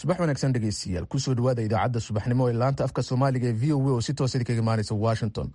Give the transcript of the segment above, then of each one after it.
subax wanaagsan dhegeystayaal kusoo dhawaada idaacadda subaxnimo ee laanta afka soomaaliga ee v o a oo si toosa idinkaga imaanaysa washington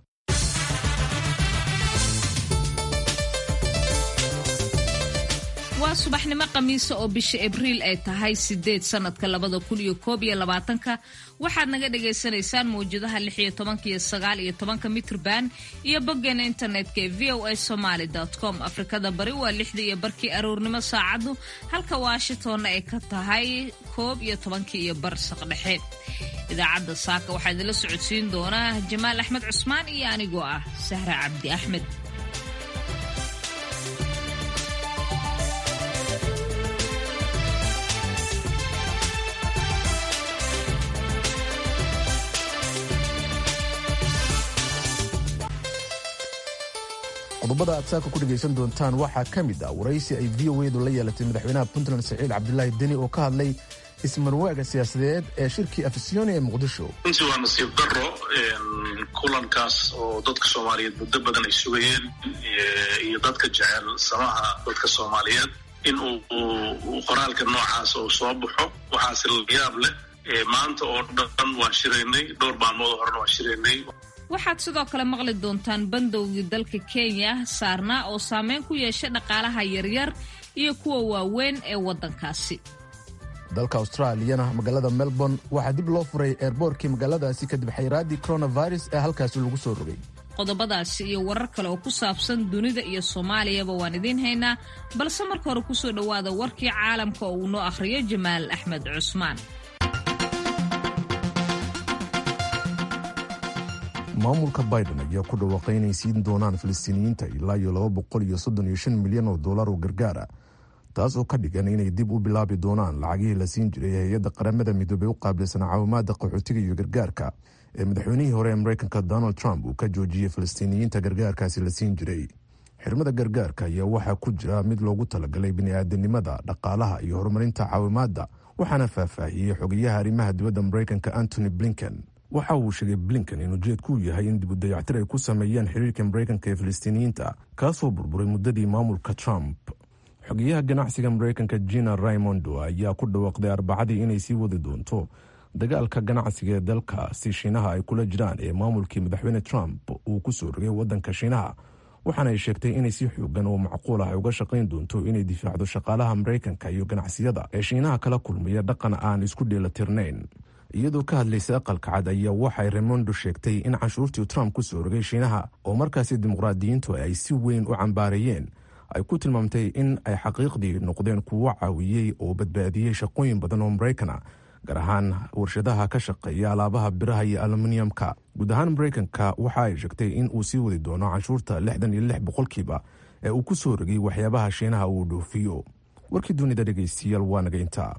waa subaxnimo khamiisa oo bisha abriil ay tahay sideed sanadka labada kun iyo koob iyo labaatanka waxaad naga dhagaysanaysaan mawjadaha lix iyo tobanka iyo sagaal iyo tobanka mitrban iyo boggeena internetka ee v o a somaly com afrikada bari waa lixdii iyo barkii aroornimo saacaddu halka washingtonna ay ka tahay koob iyo tobankii iyo bar saqdhexe idaacadda saaka waxaa idinla socodsiin doonaa jamaal axmed cusmaan iyo anigoo ah sahra cabdi axmed qodobada aad saaka ku dhegaysan doontaan waxaa ka mid ah waraysi ay v o edu la yeelatay madaxweynaha puntland saciid cabdilaahi deni oo ka hadlay ismarwaaga siyaasadeed ee shirkii afisyooni ee muqdisho runtii waa nasiib daro kulankaas oo dadka soomaaliyeed muddo badan ay sugayeen iyo dadka jecel samaha dadka soomaaliyeed in uu qoraalka noocaas uu soo baxo waxaase layaab leh maanta oo dhan waan shiraynay dhowr maalmood horena waan shiraynay waxaad sidoo kale maqli doontaan bandowgii dalka kenya saarnaa oo saameyn ku yeesha dhaqaalaha yaryar iyo kuwa waaweyn ee waddankaasi dalka austraaliyana magaalada melbourne waxaa dib loo furay eerboorkii magaaladaasi kadib xayraaddii coronavirus ee halkaasi lagu soo rogay qodobadaasi iyo warar kale oo ku saabsan dunida iyo soomaaliyaba waan idiin haynaa balse marka hore kusoo dhowaada warkii caalamka oo uu noo akhriyo jamaal axmed cusmaan maamulka biden ayaa ku dhawaaqay inay siin doonaan filistiiniyiinta ilaa iyo laba boqol iyo soddon iyo shan milyan oo dollar oo gargaara taas oo ka dhigan inay dib u bilaabi doonaan lacagihii la siin jiray hay-adda qaramada midoobey u qaabilsan caawimaada qaxootiga iyo gargaarka ee madaxweynihii hore ee mareykanka donald trump uu ka joojiyey filistiiniyiinta gargaarkaasi la siin jiray xirmada gargaarka ayaa waxaa ku jira mid loogu talagalay bini'aadanimada dhaqaalaha iyo horumarinta caawimaadda waxaana faahfaahiyey xogayaha arrimaha dibadda mareykanka antony blinken waxa uu sheegay blinken in ujeedku yahay in dib u dayactir ay ku sameeyaan xiriirka mareykanka ee filistiiniyiinta kaasoo burburay muddadii maamulka trump xogeyaha ganacsiga mareykanka gina raimondo ayaa ku dhawaaqday arbacadii inay sii wadi doonto dagaalka ganacsiga ee dalka si shiinaha ay kula jiraan ee maamulkii madaxweyne trump uu ku soo rogay waddanka shiinaha waxaana ay sheegtay inay si xoogan oo macquul ah ay uga shaqayn doonto inay difaacdo shaqaalaha mareykanka iyo ganacsiyada ee shiinaha kala kulmaya dhaqan aan isku dheelatirnayn iyadoo ka hadlaysa aqalka cad ayaa waxay remondo sheegtay in canshuurtii trump ku soo rogay shiinaha oo markaasi dimuqraadiyiintu ay si weyn u cambaareeyeen ay ku tilmaamtay in ay xaqiiqdii noqdeen kuwo caawiyey oo badbaadiyey shaqooyin badan oo maraykana gaar ahaan warshadaha ka shaqeeya alaabaha biraha iyo aluminiyamka guud ahaan maraykanka waxa ay sheegtay in uu sii wadi doono canshuurta lixdan iyo lix boqolkiiba ee uu ku soo rogay waxyaabaha shiinaha uu dhoofiyo warkii dunida dhegaystiyaal waa naga intaa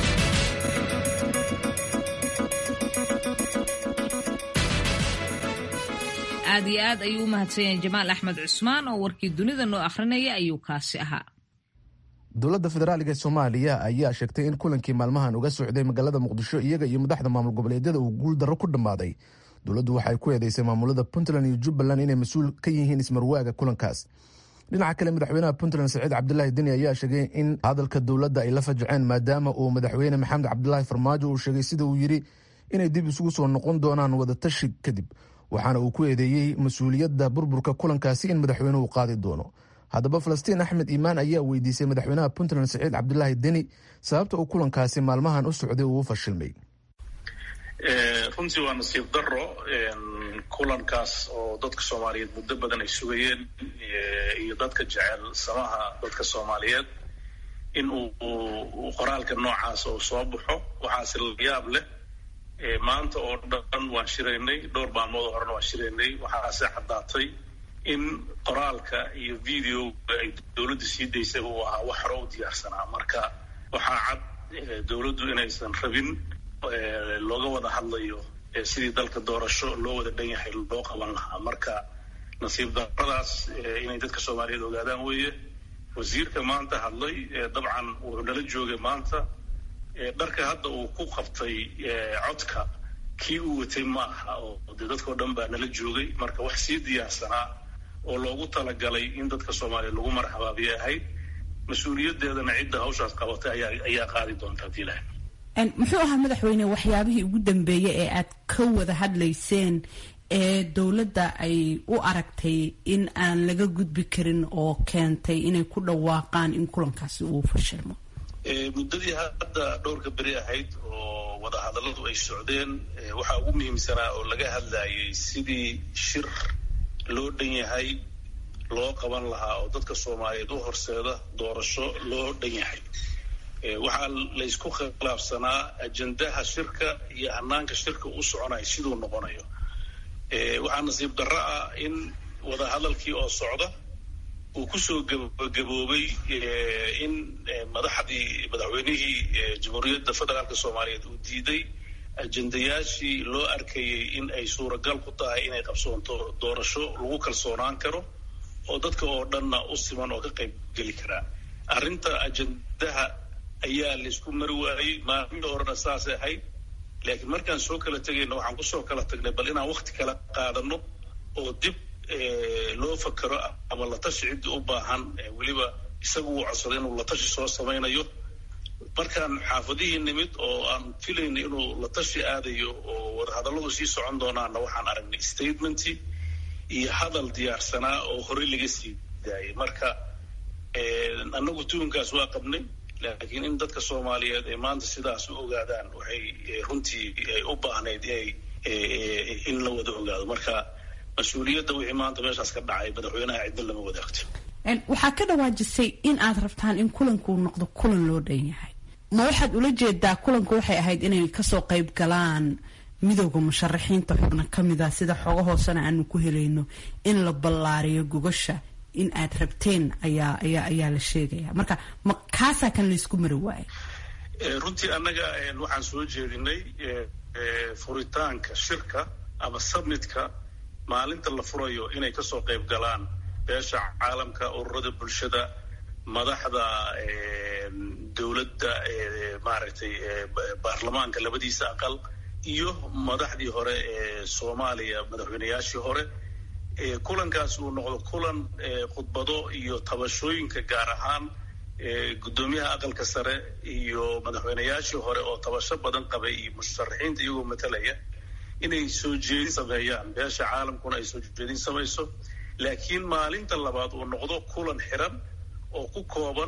aad iyo aad ayuu u mahadsanyahay jamaal axmed cusmaan oo warkii dunida noo akhrinaya ayuu kaasi ahaa dowladda federaaliga ee soomaaliya ayaa sheegtay in kulankii maalmahan uga socday magaalada muqdisho iyaga iyo madaxda maamul goboleedyada uu guul darro ku dhammaaday dowladdu waxay ku eedeysay maamulada puntland iyo jubbaland inay mas-uul ka yihiin ismarwaaga kulankaas dhinaca kale madaxweynaha puntland saciid cabdilaahi deni ayaa sheegay in hadalka dowladda ay la fajaceen maadaama uu madaxweyne maxamed cabdilaahi farmaajo uu sheegay sida uu yidhi inay dib isugu soo noqon doonaan wadatashi kadib waxaana uu ku eedeeyey mas-uuliyadda burburka kulankaasi in madaxweynuhu qaadi doono haddaba falastiin axmed iimaan ayaa weydiisay madaxweynaha puntland saciid cabdilaahi deni sababta uu kulankaasi maalmahan u socday uu u fashilmay runtii waa nasiib daro kulankaas oo dadka soomaaliyeed muddo badan ay sugayeen iyo dadka jecel samaha dadka soomaaliyeed in uu qoraalka noocaas uu soo baxo waxaase layaab leh maanta oo dhan waan shiraynay dhowr maalmood horena waan shiraynay waxaase caddaatay in qoraalka iyo videoga ay dowladda sii daysay uu ahaa wax hore u diyaarsanaa marka waxaa cad dowladdu inaysan rabin looga wada hadlayo sidii dalka doorasho loo wada dhan yahay loo qaban lahaa marka nasiib daradaas inay dadka soomaaliyeed ogaadaan weeye wasiirka maanta hadlay dabcan wuxuu nala joogay maanta dharka hadda uu ku qabtay codka kii uu watay ma aha oo dee dadkao dhan baa nala joogay marka wax sii diyaarsanaa oo loogu talagalay in dadka soomaaliya lagu marxabaabiye ahayd mas-uuliyaddeedana cidda hawshaas qabatay ayaa ayaa qaadi doonta hadii ilahay muxuu ahaa madaxweyne waxyaabihii ugu dambeeyey ee aad ka wada hadlayseen ee dowladda ay u aragtay in aan laga gudbi karin oo keentay inay ku dhawaaqaan in kulankaasi uu fashilmo muddadii hadda dhowrka beri ahayd oo wadahadalladu ay socdeen waxaa ugu muhiimsanaa oo laga hadlayay sidii shir loo dhan yahay loo qaban lahaa oo dadka soomaaliyeed u horseeda doorasho loo dhan yahay waxaa laysku khilaafsanaa ajendaha shirka iyo hanaanka shirka u soconaya siduu noqonayo waxaa nasiib darro ah in wadahadalkii oo socda uu kusoo gabagaboobay in madaxdii madaxweynihii jamhuuriyadda federaalka soomaaliyeed uu diiday ajendayaashii loo arkayay in ay suuragal ku tahay inay qabsoonto doorasho lagu kalsoonaan karo oo dadka oo dhanna u siman oo ka qayb geli karaa arrinta ajendaha ayaa laysku mari waayey maalmihii horena saasay ahayd laakiin markaan soo kala tegayna waxaan kusoo kala tagnay bal inaan wakti kala qaadano oo dib loo fakero ama latashi ciddii u baahan weliba isagu uu codsaday inuu latashi soo samaynayo markaan xaafadihii nimid oo aan filayna inuu latashi aadayo oo wadahadalladu sii socon doonaana waxaan aragnay statementi iyo hadal diyaarsanaa oo horey laga sii daayay marka annagu tuunkaas waa qabnay laakiin in dadka soomaaliyeed ay maanta sidaas u ogaadaan waxay runtii u baahnayd in la wada ogaado marka mas-uuliyadda wixii maanta meeshaas ka dhacay madaxweynaha cidna lama wadaagto waxaa ka dhawaajisay in aad rabtaan in kulankuu noqdo kulan loo dhan yahay ma waxaad ula jeedaa kulanku waxay ahayd inay kasoo qayb galaan midowda musharaxiinta xubna ka mid a sida xogo hoosena aanu ku helayno in la ballaariyo gogasha in aad rabteen ayaa ayaa ayaa la sheegaya marka ma kaasaa kan laysku mari waayo runtii annaga waxaan soo jeedinay furitaanka shirka ama submitka maalinta la furayo inay kasoo qayb galaan beesha caalamka ururada bulshada madaxda dowladda maaragtay baarlamaanka labadiisa aqal iyo madaxdii hore ee soomaaliya madaxweyneyaashii hore kulankaas uu noqdo kulan khudbado iyo tabashooyinka gaar ahaan guddoomiyaha aqalka sare iyo madaxweyneyaashii hore oo tabasho badan qabay iyo musharaxiinta iyagoo matalaya inay soo jeedin sameeyaan beesha caalamkuna ay soo jeedin samayso laakiin maalinta labaad uu noqdo kulan xiran oo ku kooban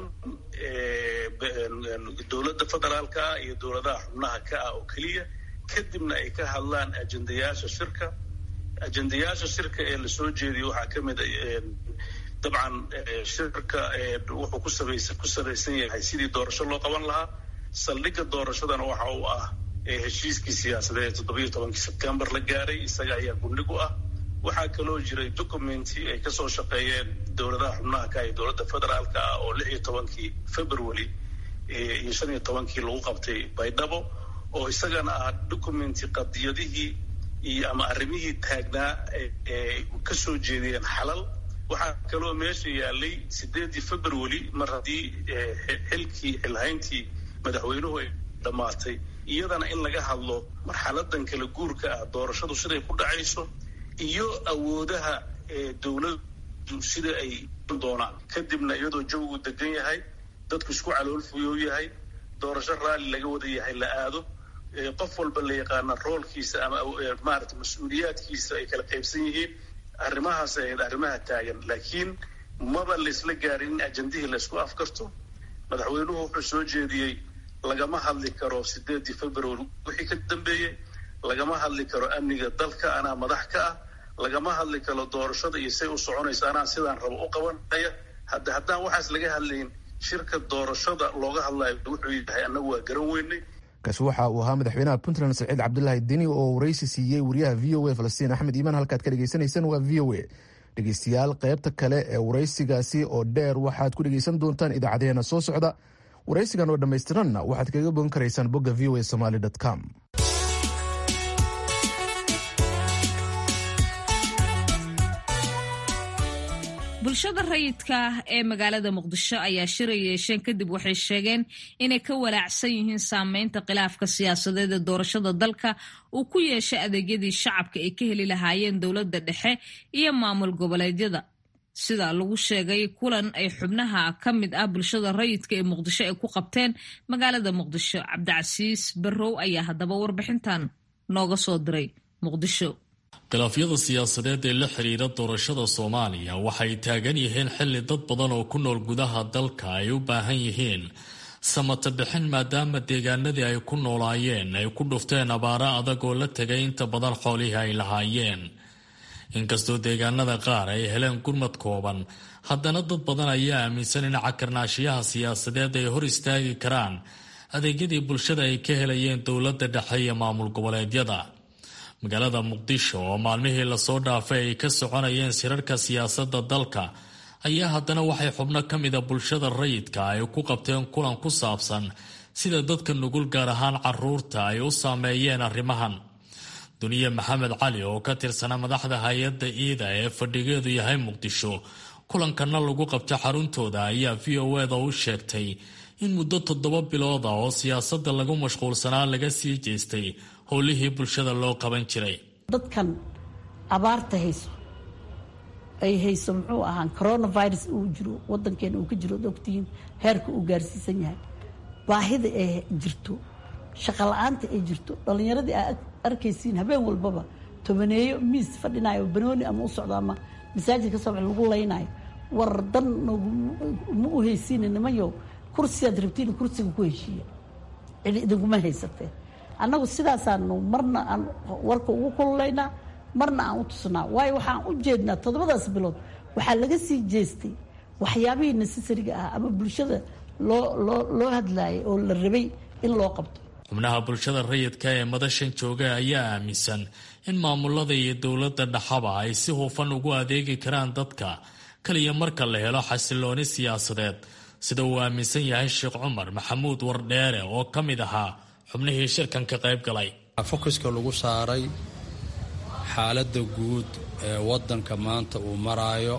dowladda federaalka ah iyo dowladaha xubnaha ka ah oo keliya kadibna ay ka hadlaan ajendayaasha shirka ajendayaasha shirka ee lasoo jeediyo waxaa ka mid dabcan shirka wuxuu ku sabaysa ku sabaysan yahay sidii doorasho loo qaban lahaa saldhigga doorashadana waxa uu ah heshiiskii siyaasadeed ee toddobiyo tobankii sebtembar la gaaray isaga ayaa gundhig u ah waxaa kaloo jiray documenti ay kasoo shaqeeyeen dowladaha xubnaha ka iyo dowladda federaalka ah oo lix iyo tobankii february iyo shan iyo tobankii lagu qabtay baydhabo oo isagana ah documenti qadiyadihii iyo ama arrimihii taagnaa ee kasoo jeediyeen xalal waxaa kaloo meesha yaalay sideedii february mar haddii xilkii xilhayntii madaxweynuhu ay dhammaatay iyadana in laga hadlo marxaladan kala guurka ah doorashadu siday ku dhacayso iyo awoodaha dowladdu sida ay doonaan kadibna iyadoo jawigu degan yahay dadku isku caloolfuyou yahay doorasho raalli laga wada yahay la aado qof walba la yaqaana roolkiisa ama maarata mas-uuliyaadkiisa ay kala qaybsan yihiin arrimahaas ahayd arrimaha taagan laakiin maba laysla gaarin in ajendihii laysku afkarto madaxweynuhu wuxuu soo jeediyey lagama hadli karo sideedii february wixii ka dambeeyey lagama hadli karo amniga dalka anaa madax ka ah lagama hadli karo doorashada iyo say u soconaysa anaa sidaan rabo u qabanaya hadda haddaan waxaas laga hadlayn shirka doorashada looga hadlayo wuxuu yahay annagu waa garan weynay kaasi waxa uu ahaa madaxweynaha puntland saciid cabdulaahi deni oo waraysi siiyey wariyaha v o a falastiin axmed iimaan halkaad ka dhegaysanaysaan waa v o a dhegeystayaal qaybta kale ee waraysigaasi oo dheer waxaad ku dhegeysan doontaan idaacadeena soo socda waraysigan oo dhammaystiranna waxaad kaga bogan karaysaan bogga v o a somaly com bulshada rayidka ah ee magaalada muqdisho ayaa shiray yeesheen kadib waxay sheegeen inay ka walaacsan yihiin saameynta khilaafka siyaasadeed ee doorashada dalka uu ku yeeshay adeegyadii shacabka ay ka heli lahaayeen dowladda dhexe iyo maamul goboleedyada sida lagu sheegay kulan ay xubnaha ka mid ah bulshada rayidka ee muqdisho ay ku qabteen magaalada muqdisho cabdicasiis barrow ayaa haddaba warbixintan nooga soo diray muqdisho khilaafyada siyaasadeed ee la xiriira doorashada soomaaliya waxay taagan yihiin xilli dad badan oo ku nool gudaha dalka ay u baahan yihiin samata bixin maadaama deegaanadii ay ku noolaayeen ay ku dhufteen abaaro adag oo la tegay inta badan xoolihii ay lahaayeen inkastoo deegaanada qaar ay heleen gurmad kooban haddana dad badan ayaa aaminsan in cakarnaashiyaha siyaasadeed ay hor istaagi karaan adeegyadii bulshada ay ka helayeen dowladda dhexe iyo maamul goboleedyada magaalada muqdisho oo maalmihii lasoo dhaafay ay ka soconayeen sirarka siyaasadda dalka ayaa haddana waxay xubno ka mida bulshada rayidka ay ku qabteen kulan ku saabsan sida dadka nugul gaar ahaan caruurta ay u saameeyeen arrimahan duniye maxamed cali oo ka tirsana madaxda hay-adda iida ee fadhigeedu yahay muqdisho kulankana lagu qabta xaruntooda ayaa v o eda u sheegtay in muddo toddoba bilooda oo siyaasadda lagu mashquulsanaa laga sii jeestay howlihii bulshada loo qaban jiray dadkan abaarta hayso ay hayso muxuu ahaa coronavirus uu jiro wadankeena uu ka jiro od ogtihiin heerka uu gaarsiisan yahay baahida ay jirto shaqo la-aanta ay jirto dhalinyaradii aa arkaysiin habeen walbaba tobaneeyo miis fadhinayo banooni ama u socdo ama masaajid ka soobax lagu laynayo war dan ma u haysiina nimanyo kursigaad rabtiin kursiga ku heshiiya cidi idinkuma haysatee annagu sidaasaanu marna aan warka ugu kululaynaa marna aan u tusnaa waayo waxaan u jeednaa toddobadaas bilood waxaa laga sii jeestay waxyaabihii necessariga ah ama bulshada loo loo loo hadlaayay oo la rabay in loo qabto xubnaha bulshada rayidka ee madashan jooga ayaa aaminsan in maamulada iyo dowladda dhaxaba ay si hufan ugu adeegi karaan dadka kaliya marka la helo xasilooni siyaasadeed sida uu aaminsan yahay sheekh cumar maxamuud wardheere oo ka mid ahaa xubnihii shirkan ka qayb galay fokuska lagu saaray xaaladda guud ee waddanka maanta uu maraayo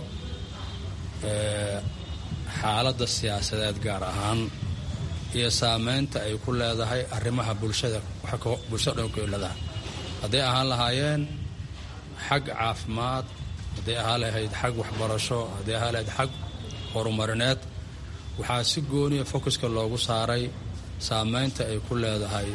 xaaladda siyaasadeed gaar ahaan iyo saameynta ay ku leedahay arrimaha bulshada bulshada dhan ku leedahay hadday ahaan lahaayeen xag caafimaad hadday ahaan lahayd xag waxbarasho hadday ahaan lahayd xag horumarineed waxaa si gooniya fokuska loogu saaray saameynta ay ku leedahay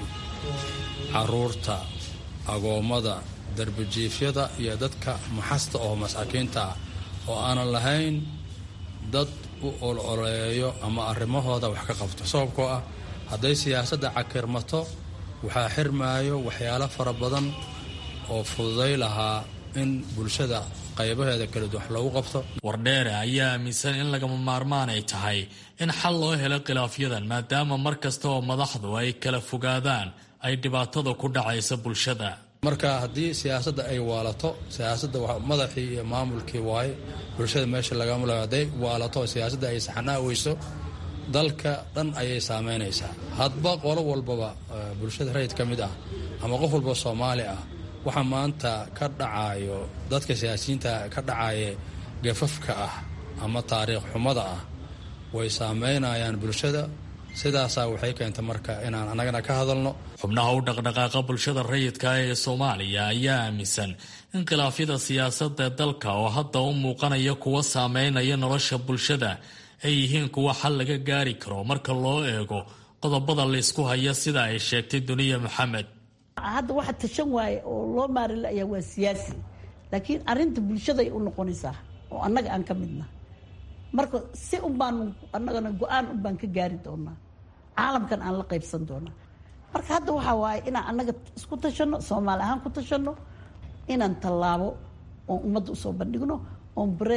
caruurta agoommada darbijiifyada iyo dadka maxasta oo masaakiinta ah oo aanan lahayn dad u ololeeyo ama arrimahooda wax ka qabto sababkoo ah hadday siyaasadda cakirmato waxaa xirmaayo waxyaalo fara badan oo fududay lahaa in bulshada qaybaheeda kala duwan wax loogu qabto wardheere ayaa aaminsan in lagama maarmaan ay tahay in xal loo helo khilaafyadan maadaama mar kasta oo madaxdu ay kala fogaadaan ay dhibaatada ku dhacaysa bulshada marka haddii siyaasadda ay waalato siyaasadda madaxii iyo maamulkii waaye bulshada meesha lagamula hadday waalato siyaasadda ay saxnaa weyso dalka dhan ayay saameynaysaa hadba qolo walbaba bulshada rayid ka mid ah ama qof walba soomaali ah waxa maanta ka dhacayo dadka siyaasiyiinta ka dhacaye gafafka ah ama taariikh xumada ah way saameynayaan bulshada sidaasaa waxay keentay marka inaan annagana ka hadalno xubnaha u dhaqdhaqaaqa bulshada rayidka ee soomaaliya ayaa aaminsan in khilaafyada siyaasadda dalka oo hadda u muuqanaya kuwa saameynaya nolosha bulshada ay yihiin kuwa xal laga gaari karo marka loo eego qodobada laysku haya sida ay sheegtay duniya maxamed hadda waxa tashan waaye oo loo maari la'yaa waa siyaasi laakiin arrinta bulshaday u noqonaysaa oo annaga aan ka midna marka si un baanu annagana go-aan un baan ka gaari doonaa caalamkan aan la qaybsan doonaa marka hadda waxaa waaye inaan annaga isku tashanno soomaali ahaan ku tashanno inaan tallaabo oon ummadda usoo bandhigno oon bare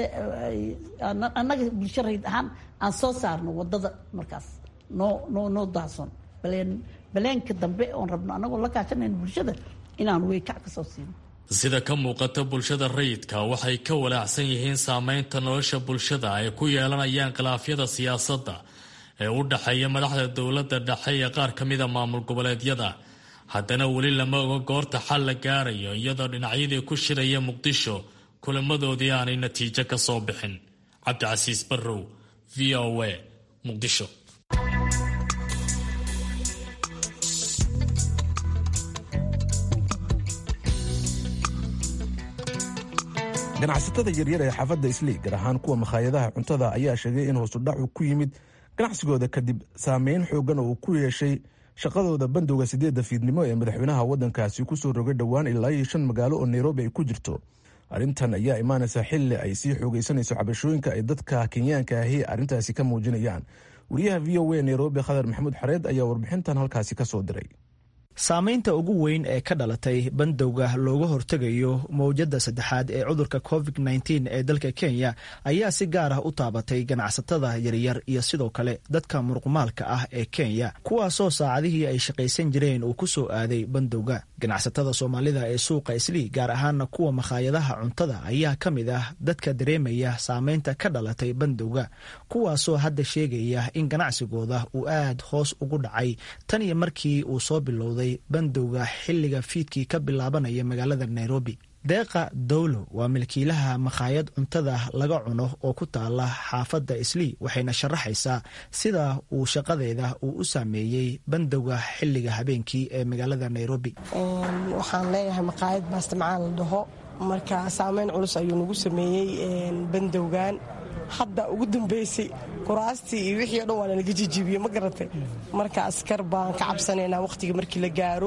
annaga bulsho rayd ahaan aan soo saarno waddada markaas noo noo noo daahson baleen baleenka dambe oon rabno annagoo la kaashanayno bulshada inaan weykac ka soo siino sida ka muuqata bulshada rayidka waxay ka walaacsan yihiin saameynta nolosha bulshada ay ku yeelanayaan khilaafyada siyaasadda ee u dhexeeya madaxda dowladda dhexe iyo qaar ka mida maamul goboleedyada haddana weli lama oga goorta xal la gaarayo iyadoo dhinacyadii ku shiraya muqdisho kulamadoodii aanay natiijo ka soo bixin cabdicasiis barrow v o a muqdisho ganacsatada yaryar ee xaafadda islii gaar ahaan kuwa makhaayadaha cuntada ayaa sheegay in hoosudhacu ku yimid ganacsigooda kadib saameyn xoogan oo uu ku yeeshay shaqadooda bandowga sideedda fiidnimo ee madaxweynaha waddankaasi ku soo rogay dhowaan ilaa iyo shan magaalo oo nairobi ay ku jirto arrintan ayaa imaanaysa xilli ay sii xoogaysanayso cabashooyinka ay dadka kenyaanka ahi arrintaasi ka muujinayaan wariyaha v o a nairobi khadar maxamuud xareed ayaa warbixintan halkaasi ka soo diray saamaynta ugu weyn ee ka dhalatay bandowga looga hortegayo mowjadda saddexaad ee cudurka covid nteen ee dalka kenya ayaa si gaar ah u taabatay ganacsatada yaryar iyo sidoo kale dadka muruqmaalka ah ee kenya kuwaasoo saacadihii ay shaqaysan jireen uu ku soo aaday bandowga ganacsatada soomaalida ee suuqa islii gaar ahaana kuwa makhaayadaha cuntada ayaa ka mid ah dadka dareemaya saameynta ka dhalatay bandowga kuwaasoo hadda sheegaya in ganacsigooda uu aad hoos ugu dhacay tan iyo markii uu soo bilowday bandowga xilliga fiidkii ka bilaabanaya magaalada nairobi deeqa dowlo waa milkiilaha makhaayad cuntada laga cuno oo ku taala xaafadda islii waxayna sharaxaysaa sida uu shaqadeeda uu u saameeyey bandowga xilliga habeenkii ee magaalada nairobi waxaan leeyahay makhaayad baastamcaan la dhaho marka saameyn culus ayuu nagu sameeyey bandowgan hadda ugu dambaysay kuraastii iyo wixii o dhan waa nalaga jijibiye ma garatay marka askar baan ka cabsanaynaa wakhtiga markii la gaaro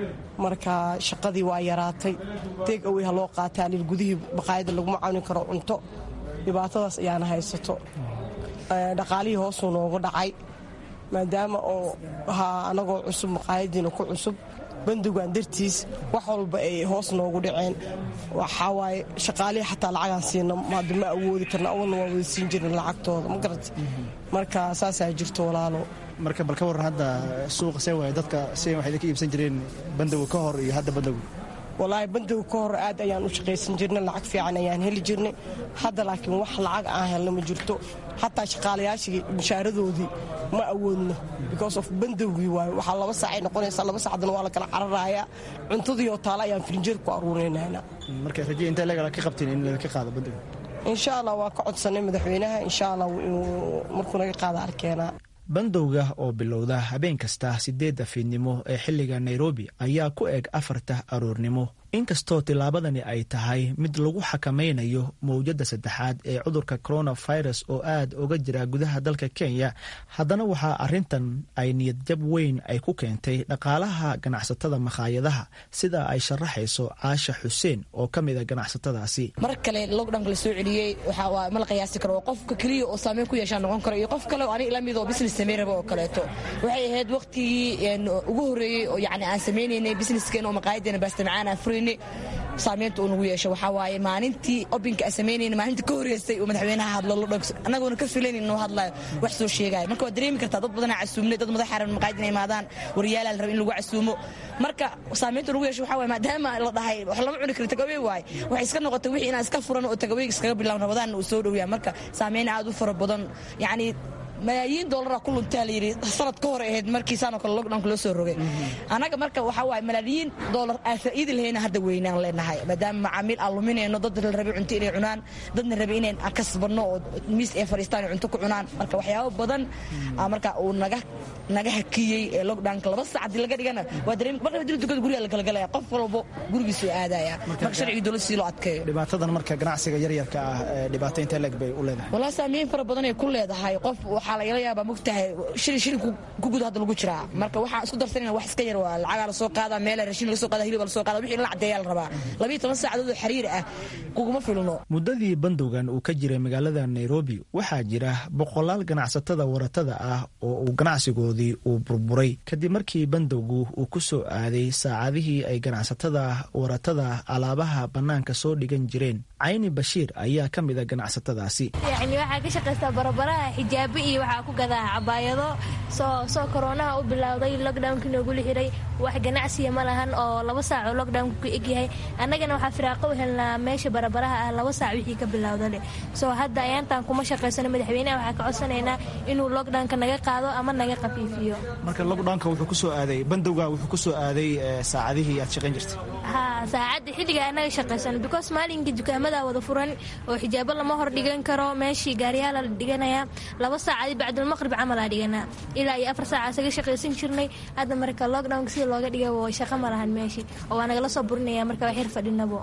marka shaqadii waa yaraatay deeg awey ha loo qaataa lil gudihii baqaayadda laguma cawnin karo cunto dhibaatadaas ayaana haysato dhaqaalihii hoosuu noogu dhacay maadaama oo ahaa anagoo cusub maqaayadiina ku cusub bandowgan dartiis wax walba ay hoos noogu dhaceen waxawaaye shaqaalihii xataa lacagaan siina hadda ma awoodi karna awalna waa wada siin jirin lacagtooda ma garata marka saasaa jirto walaalo marka bal ka warran hadda suuqa see waay dadka si waxay idinka iibsan jireen bandowga ka hor iyo hadda bandowga walaahi bandowga ka hor aad ayaan u shaqaysan jirnay lacag fiican ayaan heli jirnay hadda laakiin wax lacag aan helna ma jirto xataa shaqaalayaashii mushaaradoodii ma awoodno because of bandowgii waayo waxaa laba saacay noqonaysaa laba saacdana waa la kala cararayaa cuntadii oo taale ayaan firinjeer ku aruurinayna marka raje intee legal ka qabtiin in laga qaado bandowga insha allah waa ka codsanay madaxweynaha insha allah markuu naga qaada arkeenaa bandowga oo bilowda habeen kasta sideedda fiidnimo ee xilliga nairobi ayaa ku eg afarta aroornimo inkastoo tillaabadani ay tahay mid lagu xakamaynayo mowjadda saddexaad ee cudurka coronavirus oo aad uga jira gudaha dalka kenya haddana waxaa arrintan ay niyadjab weyn ay ku keentay dhaqaalaha ganacsatada makhaayadaha sida ay sharaxayso caasha xuseen oo ka mid a ganacsatadaasi mar kale lockdownka la soo celiyey waxaa ma la qiyaasi karo qofka keliya oo saameyn ku yeeshaa noqon karo iyo qof kale oo aniga lamid oo business samayn raba oo kaleeto waxay ahayd waqtigii ugu horreeyey oo yacni aan samaynaynay businesskeen oo maqaayadeena baastamacaan aan furaynay saamaynta uu nagu yeesho waxaa waaye maalintii obinka aan samaynayna maalinta ka horreysay uu madaxweynaha hadlo lo dhogso annagoona ka filayn inuu hadlayo wax soo sheegaayo marka waad dareemi kartaa dad badanaa casuumnay dad madax xaran maqaayad inay imaadaan waryaalaa la raba in lagu casuumo marka saamaynta nagu yeesho waxaa waaye maadaama la dhahay wax lama cuni karin tagawey waaye waxay iska noqotay wixii inaan iska furan oo tagaweyga iskaga bilaabno rabadaanna uu soo dhowyaa marka saamayn aad u fara badan yacni malaayiin doolara ku luntaa layidhi sanad ka hor ahayd markiisaanoo kale lockdownka loo soo rogay annaga marka waxaa waaye malaayiin doolar aan faa'iidi lahayna hadda weynaan leenahay maadaama macaamiil aan luminayno dad la rabay cunto inay cunaan dadna rabay inay aan kasbanno oo miis ay fadhiistaan cunto ku cunaan marka waxyaabo badan marka uu naga naga hakiyey ee lockdownka laba sac haddii laga dhigana waa dareemi marka hadii dukada guriga la kala galaya qof walbo gurigiisuu aadaya marka sharcigii dowladda si loo adkeeyo dhibaatadan marka ganacsiga yaryarka ah dhibaato intee leeg bay u leedahay walaa saameyn fara badan ay ku leedahay qof waxaa lagala yaabaa mogtahay shilin shilin ku guda hadda lagu jiraa marka waxaan isku darsanayna wax iska yar waa lacagaa lasoo qaadaa meela rashin laga soo qaada hilibaa lasoo qaada wixii in la caddeeyaa la rabaa labiyo toban saacadood oo xiriir ah kuguma filno muddadii bandowgan uu ka jiray magaalada nairobi waxaa jira boqolaal ganacsatada waratada ah oo uu ganacsigoodii uu burburay kadib markii bandowgu uu ku soo aaday saacadihii ay ganacsatada waratada alaabaha bannaanka soo dhigan jireen cayni bashiir ayaa ka mid a ganacsatadaasi yacni waxaa ka shaqaystaa barabaraha xijaabo iyo waxaa ku gadaa cabaayado soo soo koroonaha u bilowday lockdownkii noogula xiray wax ganacsiya ma lahan oo laba saac oo lockdownka ku egyahay annagana waxaa firaaqo u helnaa meesha barabaraha ah laba saac wixii ka bilowdale soo hadda ayaantaan kuma shaqaysano madaxweynaha waxaa ka codsanaynaa inuu lockdownka naga qaado ama naga qafiifiyo marka lockdownka wuxuu ku soo aaday bandowga wuxuu ku soo aaday saacadihii aad shaqayn jirtay ha saacadda xilliga anaga shaqaysano because maalinkii dukaamada wada furan oo xijaabo lama hor dhigan karo meeshii gaariyaala la dhiganaya laba saacadi bacdulmaqrib camal aa dhiganaa ilaa iyo afar saaca isaga shaqaysan jirnay hadda marka lockdownka sida looga dhigay shaqo ma lahan meeshii oo waa nagala soo burinaya marka waa xir fadhinabo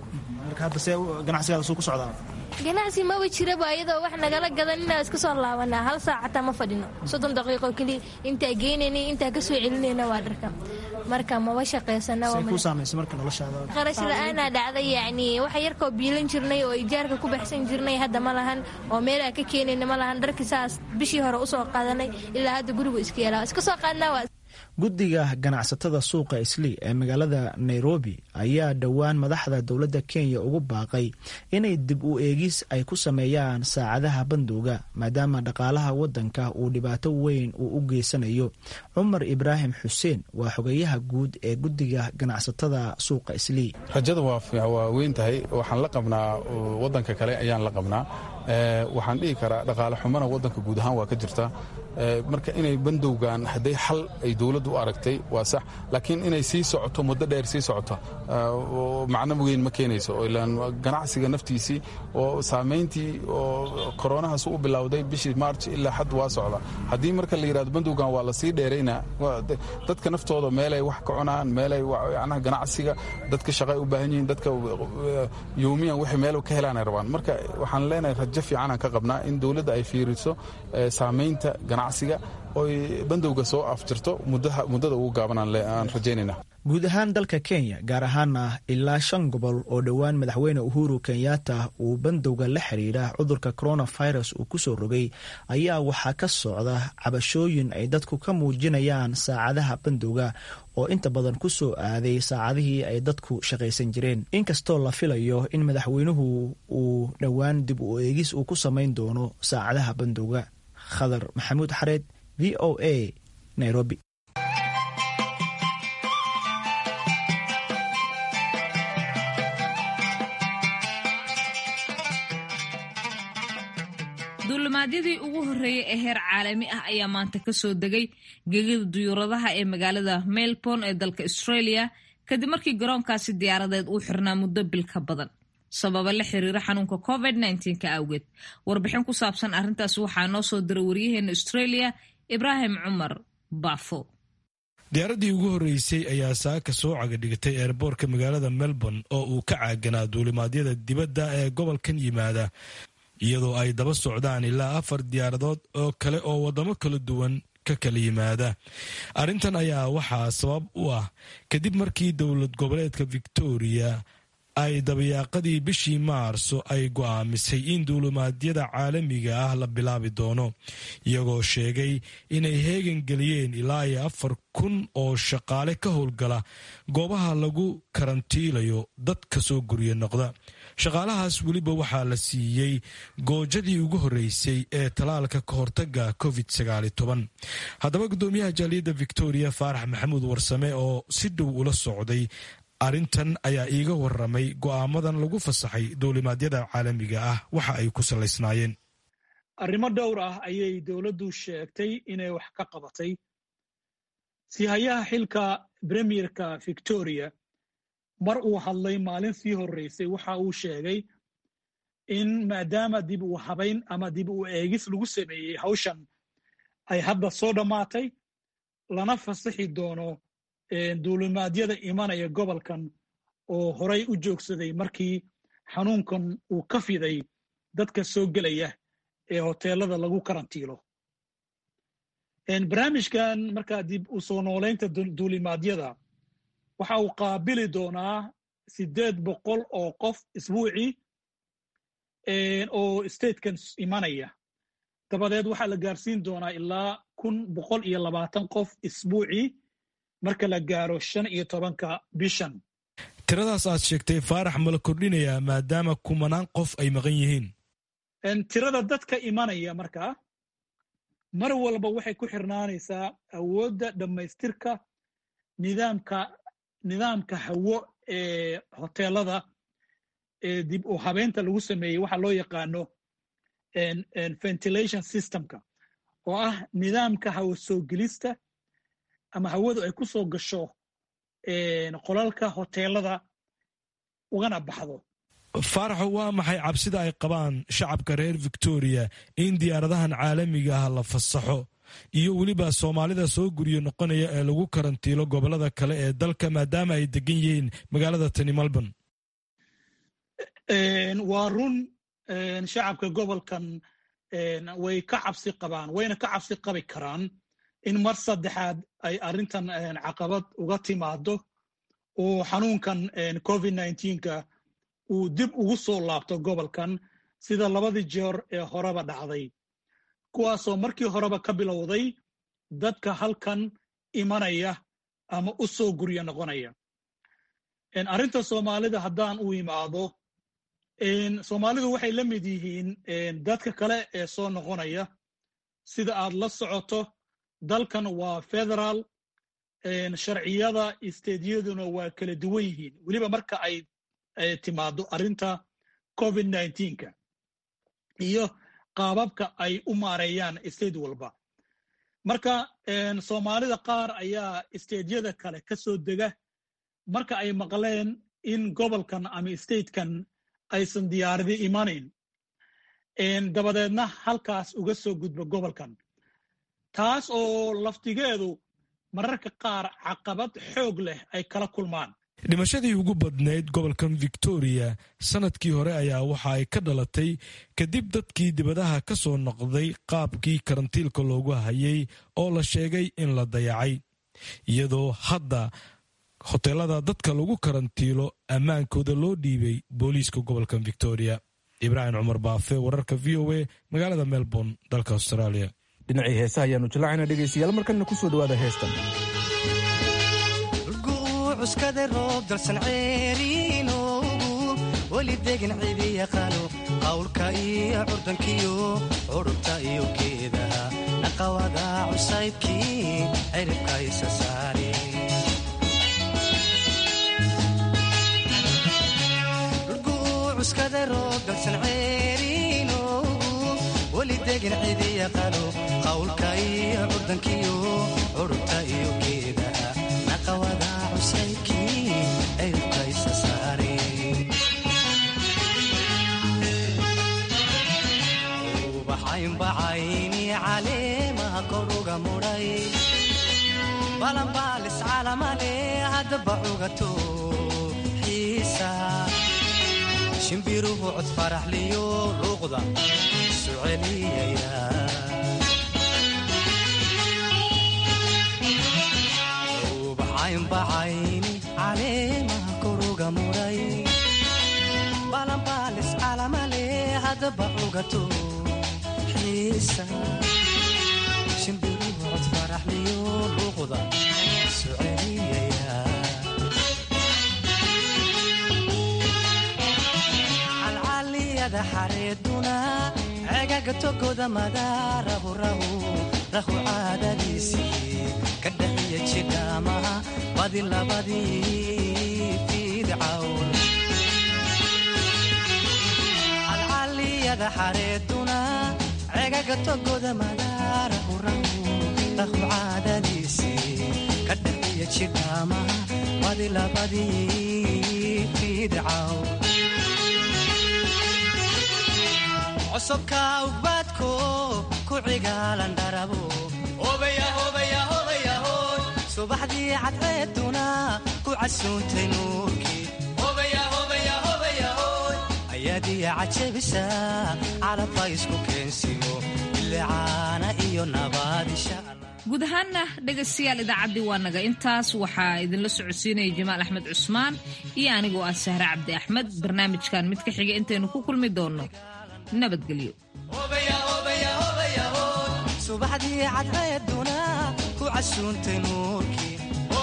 marka hadda see ganacsigaada suu ku socdaa ganacsi maba jiraba iyadoo wax nagala gadan inaa iska soo laabanaa hal saac xataa ma fadhino soddon daqiiqo keliya intaa geynayna intaa ka soo celinayna waa dharka marka maba shaqaysanaa ku saamaysa marka noloshaada qarash la-aanaa dhacday yacni wax yarkoo biilan jirnay oo ijaarka ku baxsan jirnay hadda ma lahan oo meel aan ka keenayna ma lahan dharkii saas bishii hore usoo qaadanay ilaa hadda gurigu iska yeelaa iska soo qaadnaa waa guddiga ganacsatada suuqa islii ee magaalada nairobi ayaa dhowaan madaxda dowladda kenya ugu baaqay inay dib u eegis ay ku sameeyaan saacadaha bandowga maadaama dhaqaalaha waddanka uu dhibaato weyn uu u geysanayo cumar ibraahim xuseen waa xogeyaha guud ee guddiga ganacsatada suuqa islii rajada waa weyn tahay waxaan la qabnaa waddanka kale ayaan la qabnaa waxaan dhihi karaa dhaqaale xumana waddanka guud ahaan waa ka jirta marka inay bandowgan hadday xal ay dowladdu u aragtay waa sax laakiin inay sii socoto muddo dheer sii socoto macno weyn ma keenayso ilaan ganacsiga naftiisii oo saamayntii oo koronahaas u bilowday bishii march ilaa xad waa socda haddii marka la yidhahdo bandowgan waa lasii dheerayna dadka naftooda meelay wax ka cunaan meelay yanaha ganacsiga dadka shaqay u baahan yihiin dadka yoomiyan wixii meel ka helaanay rabaan marka waxaan leenahay rajo fiicanaan ka qabnaa in dowladda ay fiiriso saamaynta ganacsiga oy bandowga soo afjirto muddada ugu gaabanaan aan rajaynayna guud ahaan dalka kenya gaar ahaana ilaa shan gobol oo dhowaan madaxweyne uhuru kenyatta uu bandowga la xiriira cudurka coronavirus uu kusoo rogay ayaa waxaa ka socda cabashooyin ay dadku ka muujinayaan saacadaha bandowga oo inta badan ku soo aaday saacadihii ay dadku shaqaysan jireen inkastoo la filayo in madaxweynuhu uu dhowaan dib u eegis uu ku samayn doono saacadaha bandowga khadar maxamuud xareed v o a nairobi duulimaadyadii ugu horreeyey ee heer caalami ah ayaa maanta ka soo degay gegida duyuuradaha ee magaalada melbourne ee dalka australia kadib markii garoonkaasi diyaaradeed uu xirnaa muddo bil ka badan sababa la xiriira xanuunka covid ka awgeed warbixin ku saabsan arrintaas waxaa noo soo diray waryaheena australia ibraahim cumar baafo diyaaraddii ugu horreysay ayaa saaka soo cagadhigtay eerboorka magaalada melbourne oo uu ka caaganaa duulimaadyada dibadda ee gobolkan yimaada iyadoo ay daba socdaan ilaa afar diyaaradood oo kale oo waddamo kala duwan ka kala yimaada arrintan ayaa waxaa sabab u ah kadib markii dowlad goboleedka victoria ay dabayaaqadii bishii maarso ay go'aamisay in duulimaadyada caalamiga ah la bilaabi doono iyagoo sheegay inay heegan geliyeen ilaa iyo afar kun oo shaqaale ka howlgala goobaha lagu karantiilayo dad ka soo gurya noqda shaqaalahaas weliba waxaa la siiyey goojadii ugu horreysay ee talaalka ka hortaga covid haddaba guddoomiyaha jaaliyadda victoria faarax maxamuud warsame oo si dhow ula socday arrintan ayaa iiga waramay go'aamadan lagu fasaxay duulimaadyada caalamiga ah waxa ay ku salaysnaayeen arrimo dhowr ah ayay dowladdu sheegtay inay wax ka qabatay sihayaha xilka premierka victoria mar uu hadlay maalin sii horreysay waxa uu sheegay in maadaama dib u habayn ama dib u eegis lagu sameeyey hawshan ay hadda soo dhammaatay lana fasaxi doono duulimaadyada imanaya gobolkan oo horay u joogsaday markii xanuunkan uu ka fiday dadka soo gelaya ee hoteelada lagu karantiilo barnaamijkan markaa dib u soo noolaynta duulimaadyada waxa uu qaabili doonaa siddeed boqol oo qof isbuucii oo statekan imanaya dabadeed waxaa la gaarsiin doonaa ilaa kun boqol iyo labaatan qof isbuucii marka la gaaro shan iyo tobanka bishan tiradaas aad sheegtay faarax ma la kordhinayaa maadaama kumanaan qof ay maqan yihiin tirada dadka imanaya markaa mar walba waxay ku xirnaanaysaa awoodda dhammaystirka nidaamka nidaamka hawo ee hoteelada ee dib u habeynta lagu sameeyey waxa loo yaqaano ventilation systemka oo ah nidaamka hawo soo gelista ama hawadu ay ku soo gasho qolalka hoteelada ugana baxdo faaraxo waa maxay cabsida ay qabaan shacabka reer victoria in diyaaradahan caalamiga ah la fasaxo iyo weliba soomaalida soo guryo noqonaya ee lagu karantiilo gobolada kale ee dalka maadaama ay degan yihiin magaalada tani melbourne waa run shacabka gobolkan way ka cabsi qabaan wayna ka cabsi qabi karaan in mar saddexaad ay arrintan caqabad uga timaado oo xanuunkan covid nka uu dib ugu soo laabto gobolkan sida labadii jeer ee horeba dhacday kuwaasoo markii horeba ka bilowday dadka halkan imanaya ama u soo guryo noqonaya arrinta soomaalida haddaan u imaado soomaalidu waxay la mid yihiin dadka kale ee soo noqonaya sida aad la socoto dalkan waa federaal sharciyada isteedyaduna waa kala duwan yihiin weliba marka ay timaado arrinta covid nka iyo qaababka ay u maareeyaan state walba marka soomaalida qaar ayaa isteedyada kale ka soo dega marka ay maqleen in gobolkan ama statekan aysan diyaaradi imanayn dabadeedna halkaas uga soo gudbo gobolkan taas oo laftigeedu mararka qaar caqabad xoog leh ay kala kulmaan dhimashadii ugu badnayd gobolkan victoria sanadkii hore ayaa waxa ay ka dhalatay kadib dadkii dibadaha ka soo noqday qaabkii karantiilka loogu hayay oo la sheegay in la dayacay iyadoo hadda hoteelada dadka lagu karantiilo ammaankooda loo dhiibay booliiska gobolkan victoria ibraahim cumar baafe wararka v o a magaalada melbourne dalka australia dhinacii heesaha ayaanu jallacayna dhegaystayaal markanna ku soo dhowaada heestan cuskada roob dalsan ceeriinoogu weli degan cidi yaqaano qawlka iyo curdankiyo curubta iyo geedaha naqawada cusaybkii ciribka isa saare cuskada roob dalsan ceeriinoogu weli degan cidi yaqaano qawlka iyo curdankiyo curubta iyo geedaha naqawada ubaxaynbacayni caleemaha koruga mudhay balanbaalis calamale haddaba cugato xiisa shimbiruhu cod faraxliyo luuqda isu celiyaya ubaxaynbacayni caleemaha koruga mudhay balanbaalis calamale haddaba cugato xiisa shimbiruhu cod faraxliyo luuqda isu celiyaya calcaliyada xareeduna cegaga togoda madaarahu rahu rahu caadadiisii ka dhaxiya jidhaamaha badi labadii fiidcawn calcaliyada xareeduna cegaga togoda madaarahu rahu rahu caadadiisii ka dhaxiya jidhaamaha badi labadii fiidcawn cosubka ugbaadko ku cigaalan dharabo subaxdii cadceeduna ku casuuntay nuurkii ayaadiya cajabisa calabka isku keensimo bilicaana iyo nabaad insha guud ahaanna dhegaystayaal idaacaddii waa naga intaas waxaa idinla socodsiinaya jamaal axmed cusmaan iyo anigoo ah sahre cabdi axmed barnaamijkan mid ka xiga intaynu ku kulmi doonno nabadgelyo subaxdii cadceeduna ku casuuntay nuurkii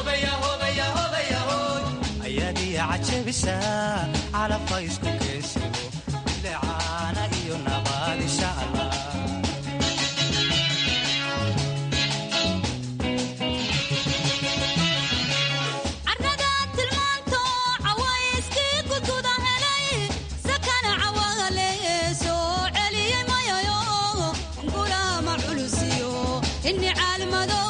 ayaadiya cajabisa calabka isku keensimo bilicaana iyo nabaad insha allah inni caalmado